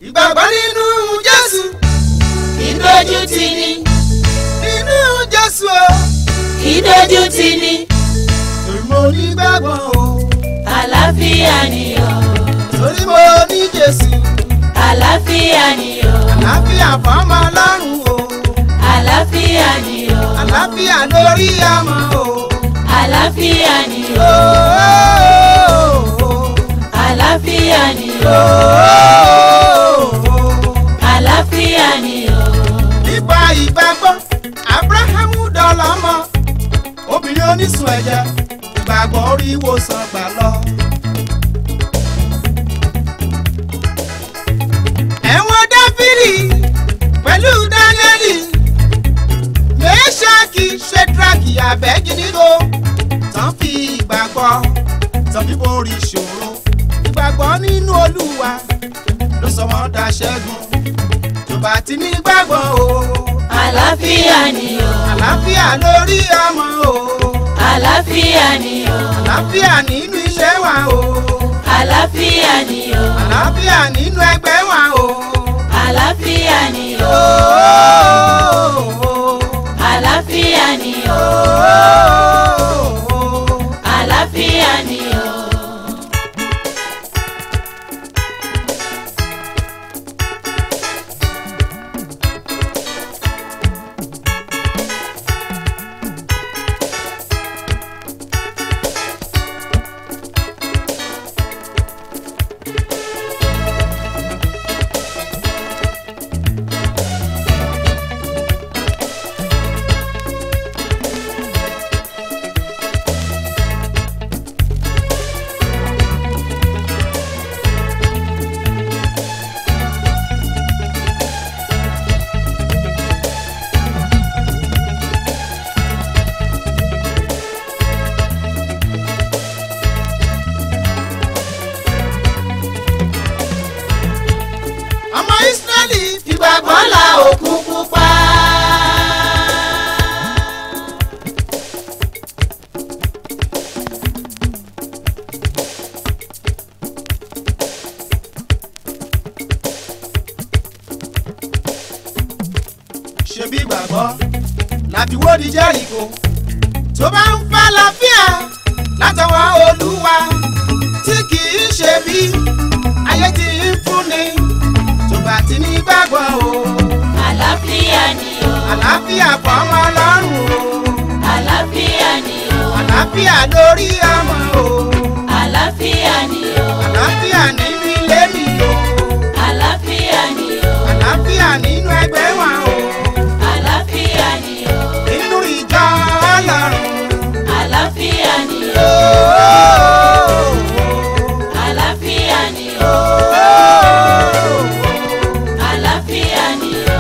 ìgbàgbọ́ nínú jésù ìdójú tì ní nínú jésù o ìdójú tì ní torí mo nígbàgbọ́ o àlàáfíà ni o torí mo ní jésù àlàáfíà ni o àlàáfíà fọ́mọ ọlọ́run o àlàáfíà ni o àlàáfíà lórí ọmọ o. àlàáfíà ni o, o o, o, àlàáfíà ni o, o o, o. àlàáfíà ni o nípa ìgbàgbọ́ abrahamu dọ́lọ́mọ obìnrin onísun ẹ̀jẹ̀ ìgbàgbọ́ orí ìwòsàn gbà lọ. ẹ̀wọ̀n dáfídì pẹ̀lú dáníẹ́lì mẹ́ṣáàkì ṣẹ́dúràkì abẹ́gídígbò tán fi ìgbàgbọ́ tán fi borí ìṣòro ìgbàgbọ́ nínú olúwa ló sọ wọ́n dá ṣẹ́gun tó bá ti ní gbàgbọ́ o àlàáfíà ni o àlàáfíà lórí ọmọ o àlàáfíà ni o àlàáfíà nínú iṣẹ́ wa o àlàáfíà ni o àlàáfíà nínú ẹgbẹ́ wa o. àlàáfíà ni o àlàáfíà ni o àlàáfíà ni o. ọmọ Ísírẹ́lì fìgbàgbọ́ la òkun pupa. ṣebí gbàgbọ́ láti wó di Jẹ́ríkò tó bá ń fẹ́ láfíà látọwọ́ Olúwa tí kì í ṣe bí ayé ti ń fúnni tó bá ti ní gbàgbọ́ o àlàáfíà ni o àlàáfíà fọmọ ọlọ́run o àlàáfíà ni o àlàáfíà lórí ọmọ o àlàáfíà ni o àlàáfíà nínú ilé mi o àlàáfíà ni o àlàáfíà nínú ẹgbẹ́ wa o àlàáfíà ni o nínú ìjọ ọlọ́run àlàáfíà ni o. o àlàáfíà ni o àlàáfíà ni o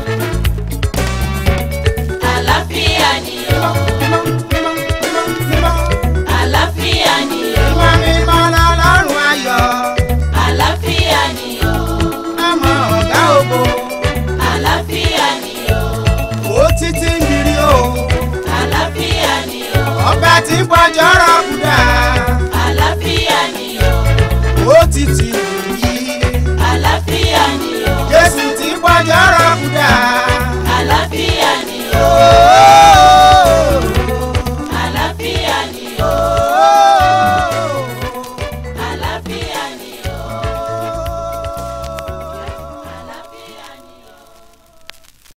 àlàáfíà ni o Mímọ́, mímọ́, mímọ́, mímọ́. àlàáfíà ni o Mímọ́, mímọ́ lọ́lọ́run ayọ̀ àlàáfíà ni o ọmọ ọ̀gá ògo àlàáfíà ni o ó títí ń biri o àlàáfíà ni o ọba tí ń pọjọ́rọ̀